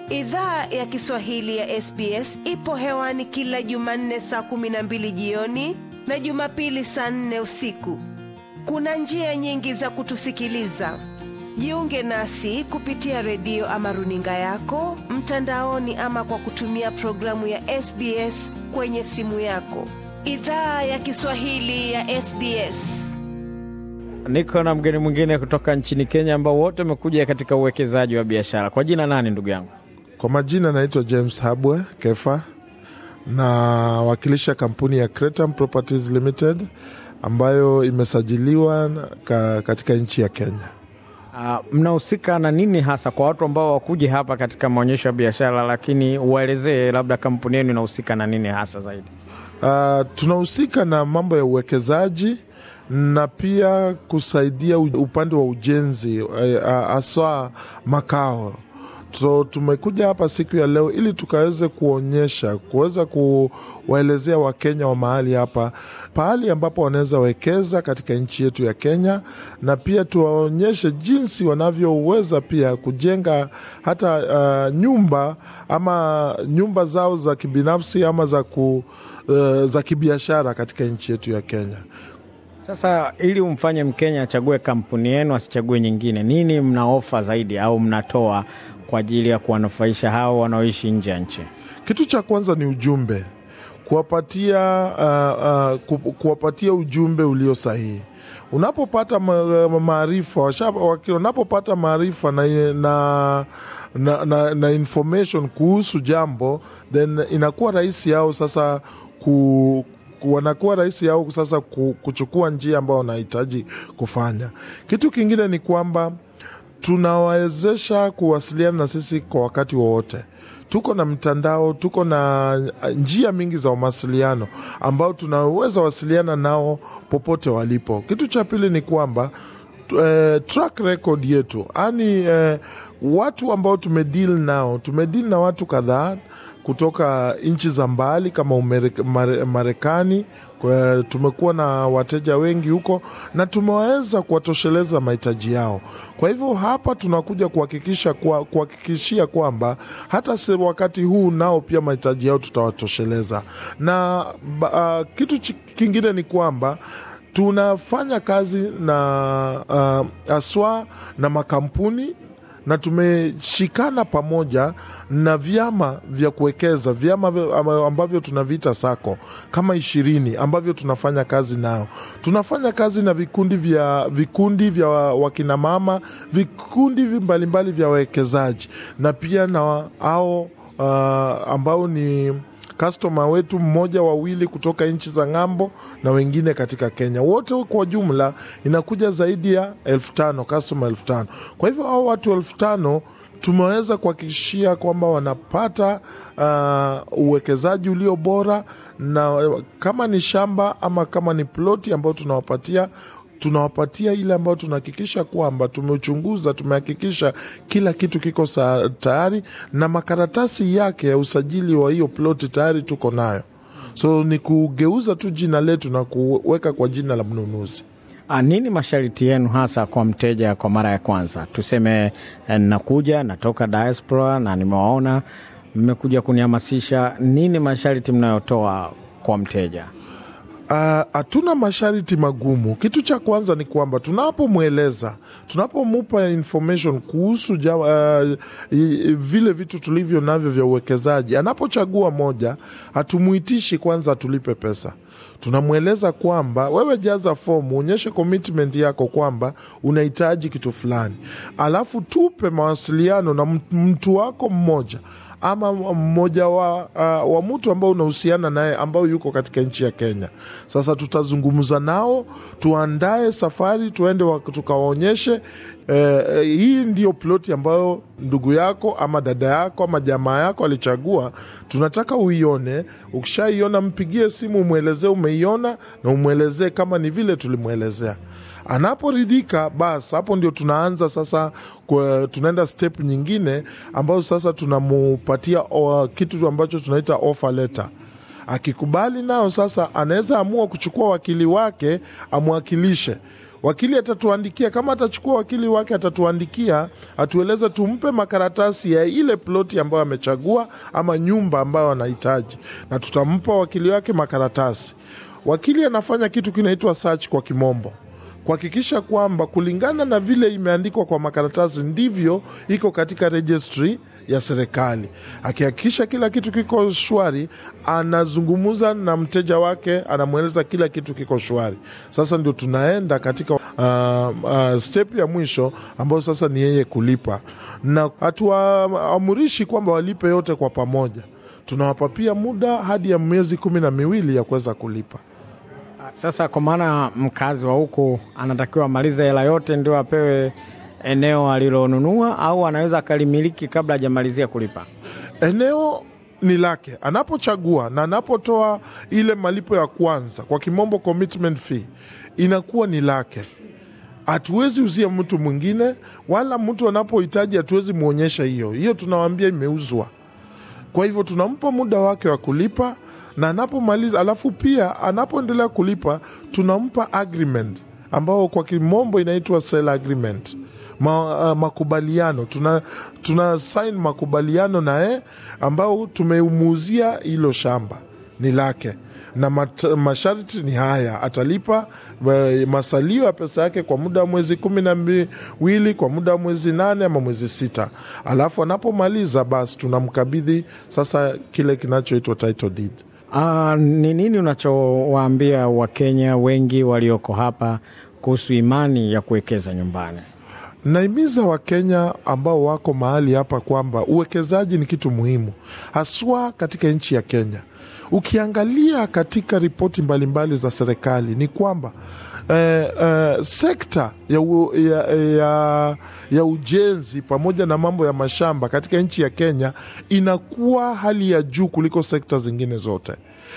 Idhaa ya Kiswahili ya SBS ipo hewani kila Jumanne saa kumi na mbili jioni na Jumapili saa nne usiku. Kuna njia nyingi za kutusikiliza. Jiunge nasi kupitia redio ama runinga yako mtandaoni, ama kwa kutumia programu ya SBS kwenye simu yako. Idhaa ya Kiswahili ya SBS. Niko na mgeni mwingine kutoka nchini Kenya ambao wote wamekuja katika uwekezaji wa biashara. Kwa jina nani ndugu yangu? Kwa majina naitwa James Habwe Kefa, nawakilisha kampuni ya Cretam Properties Limited ambayo imesajiliwa ka, katika nchi ya Kenya. Uh, mnahusika na nini hasa kwa watu ambao wakuja hapa katika maonyesho ya biashara, lakini uwaelezee labda kampuni yenu inahusika na nini hasa zaidi? Uh, tunahusika na mambo ya uwekezaji na pia kusaidia upande wa ujenzi hasa uh, makao so tumekuja hapa siku ya leo ili tukaweze kuonyesha kuweza kuwaelezea Wakenya wa mahali hapa pahali ambapo wanaweza wekeza katika nchi yetu ya Kenya, na pia tuwaonyeshe jinsi wanavyoweza pia kujenga hata uh, nyumba ama nyumba zao za kibinafsi ama za, ku, uh, za kibiashara katika nchi yetu ya Kenya. Sasa ili umfanye Mkenya achague kampuni yenu asichague nyingine, nini mna ofa zaidi au mnatoa kwa ajili ya kuwanufaisha hao wanaoishi nje ya nchi? Kitu cha kwanza ni ujumbe, kuwapatia uh, uh, kuwapatia ujumbe ulio sahihi. Unapopata maarifa, unapopata maarifa na, na, na, na, na information kuhusu jambo, then inakuwa rahisi yao sasa ku wanakuwa rahisi yao sasa kuchukua njia ambayo wanahitaji kufanya. Kitu kingine ni kwamba tunawawezesha kuwasiliana na sisi kwa wakati wowote. Tuko na mtandao, tuko na njia mingi za mawasiliano ambao tunaweza wasiliana nao popote walipo. Kitu cha pili ni kwamba eh, track record yetu, yaani eh, watu ambao tumedeal nao, tumedeal na watu kadhaa kutoka nchi za mbali kama Marekani. Tumekuwa na wateja wengi huko na tumeweza kuwatosheleza mahitaji yao. Kwa hivyo hapa tunakuja kuhakikisha kuhakikishia kwamba hata wakati huu nao pia mahitaji yao tutawatosheleza, na uh, kitu kingine ni kwamba tunafanya kazi na uh, aswa na makampuni na tumeshikana pamoja na vyama vya kuwekeza, vyama ambavyo tunaviita sako kama ishirini ambavyo tunafanya kazi nao. Tunafanya kazi na vikundi vya vikundi vya wakinamama, vikundi mbalimbali mbali vya wawekezaji na pia na ao uh, ambao ni kastoma wetu mmoja wawili kutoka nchi za ng'ambo na wengine katika Kenya. Wote kwa jumla inakuja zaidi ya elfu tano kastoma elfu tano. Kwa hivyo hao watu elfu tano tumeweza kuhakikishia kwamba wanapata uh, uwekezaji ulio bora, na kama ni shamba ama kama ni ploti ambayo tunawapatia tunawapatia ile ambayo tunahakikisha kwamba tumechunguza, tumehakikisha kila kitu kiko tayari na makaratasi yake ya usajili wa hiyo ploti tayari tuko nayo. So ni kugeuza tu jina letu na kuweka kwa jina la mnunuzi. A, nini masharti yenu hasa kwa mteja kwa mara ya kwanza? Tuseme nakuja natoka diaspora na nimewaona mmekuja kunihamasisha, nini masharti mnayotoa kwa mteja? Hatuna uh, masharti magumu. Kitu cha kwanza ni kwamba tunapomweleza, tunapomupa information kuhusu ja, uh, vile vitu tulivyo navyo vya uwekezaji, anapochagua moja, hatumuitishi kwanza atulipe pesa. Tunamweleza kwamba wewe jaza fomu, uonyeshe commitment yako kwamba unahitaji kitu fulani, alafu tupe mawasiliano na mtu wako mmoja ama mmoja wa, uh, wa mtu ambao unahusiana naye ambao yuko katika nchi ya Kenya. Sasa tutazungumza nao, tuandae safari, tuende tukawaonyeshe eh, hii ndiyo ploti ambayo ndugu yako ama dada yako ama jamaa yako alichagua, tunataka uione. Ukishaiona mpigie simu, umwelezee umeiona, na umwelezee kama ni vile tulimwelezea. Anaporidhika basi, hapo ndio tunaanza sasa kwa, tunaenda step nyingine ambayo sasa tunamupatia o, kitu ambacho tunaita offer letter. Akikubali nao sasa, anaweza amua kuchukua wakili wake amwakilishe wakili atatuandikia kama atachukua wakili wake atatuandikia atueleze tumpe makaratasi ya ile ploti ambayo amechagua ama nyumba ambayo anahitaji na tutampa wakili wake makaratasi wakili anafanya kitu kinaitwa search kwa kimombo kuhakikisha kwamba kulingana na vile imeandikwa kwa makaratasi ndivyo iko katika registry ya serikali. Akihakikisha kila kitu kiko shwari, anazungumza na mteja wake, anamweleza kila kitu kiko shwari. Sasa ndio tunaenda katika uh, uh, step ya mwisho ambayo sasa ni yeye kulipa, na hatuwaamurishi kwamba walipe yote kwa pamoja. Tunawapa pia muda hadi ya miezi kumi na miwili ya kuweza kulipa. Sasa kwa maana mkazi wa huku anatakiwa amalize hela yote ndio apewe eneo alilonunua, au anaweza akalimiliki kabla hajamalizia kulipa? eneo ni lake anapochagua na anapotoa ile malipo ya kwanza, kwa kimombo commitment fee, inakuwa ni lake. Hatuwezi uzia mtu mwingine, wala mtu anapohitaji hatuwezi mwonyesha hiyo hiyo, tunawaambia imeuzwa. Kwa hivyo tunampa muda wake wa kulipa na anapomaliza, alafu pia anapoendelea kulipa tunampa agreement ambao kwa kimombo inaitwa sale agreement Ma, uh, makubaliano tuna, tuna sign makubaliano naye ambao tumemuuzia hilo shamba ni lake na mat, masharti ni haya atalipa uh, masalio ya pesa yake kwa muda wa mwezi kumi na miwili kwa muda wa mwezi nane ama mwezi sita alafu anapomaliza basi tunamkabidhi sasa kile kinachoitwa title deed Ah, ni nini unachowaambia Wakenya wengi walioko hapa kuhusu imani ya kuwekeza nyumbani? Naimiza Wakenya ambao wako mahali hapa kwamba uwekezaji ni kitu muhimu, haswa katika nchi ya Kenya. Ukiangalia katika ripoti mbalimbali za serikali ni kwamba eh, eh, sekta ya, u, ya, ya, ya ujenzi pamoja na mambo ya mashamba katika nchi ya Kenya inakuwa hali ya juu kuliko sekta zingine zote.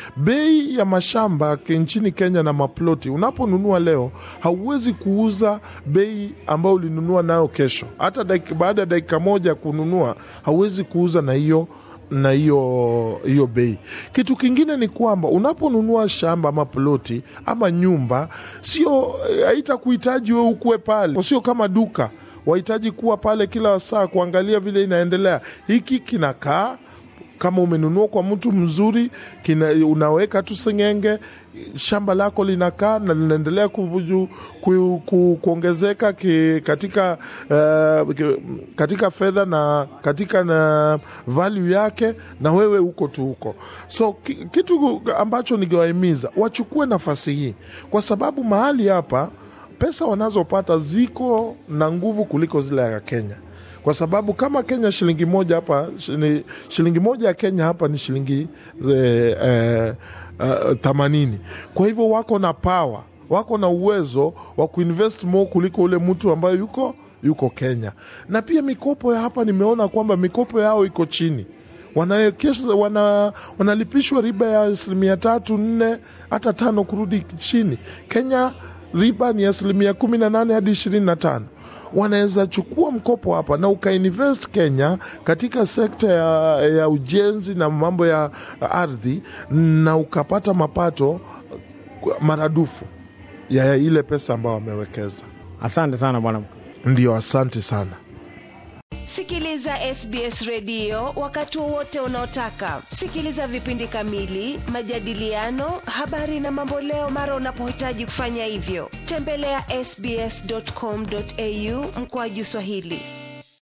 Bei ya mashamba ke- nchini Kenya na maploti, unaponunua leo hauwezi kuuza bei ambayo ulinunua nayo kesho. Hata dakika, baada ya dakika moja kununua hauwezi kuuza na hiyo na hiyo hiyo bei. Kitu kingine ni kwamba unaponunua shamba ama ploti ama nyumba, sio haitakuhitaji wewe ukuwe pale, sio kama duka wahitaji kuwa pale kila saa kuangalia vile inaendelea. Hiki kinakaa kama umenunua kwa mtu mzuri kina, unaweka tu sengenge, shamba lako linakaa na linaendelea ku, ku, ku, kuongezeka ki, katika, uh, ki, katika fedha na katika na value yake, na wewe uko tu huko. So ki, kitu ambacho ningewahimiza wachukue nafasi hii, kwa sababu mahali hapa pesa wanazopata ziko na nguvu kuliko zile ya Kenya kwa sababu kama Kenya shilingi moja hapa shini- shilingi moja ya Kenya hapa ni shilingi eh, eh, eh, themanini. Kwa hivyo wako na power, wako na uwezo wa kuinvest more kuliko ule mtu ambayo yuko yuko Kenya. Na pia mikopo ya hapa nimeona kwamba mikopo yao iko chini wanawekesha wana, wanalipishwa riba ya asilimia tatu nne hata tano kurudi chini. Kenya riba ni asilimia kumi na nane hadi ishirini na tano wanaweza chukua mkopo hapa na ukainvest Kenya katika sekta ya, ya ujenzi na mambo ya ardhi na ukapata mapato maradufu ya ile pesa ambayo wamewekeza. Asante sana bwana. Ndio, asante sana. Sikiliza SBS redio wakati wowote unaotaka. Sikiliza vipindi kamili, majadiliano, habari na mamboleo mara unapohitaji kufanya hivyo. Tembelea sbs.com.au mkoaju Swahili.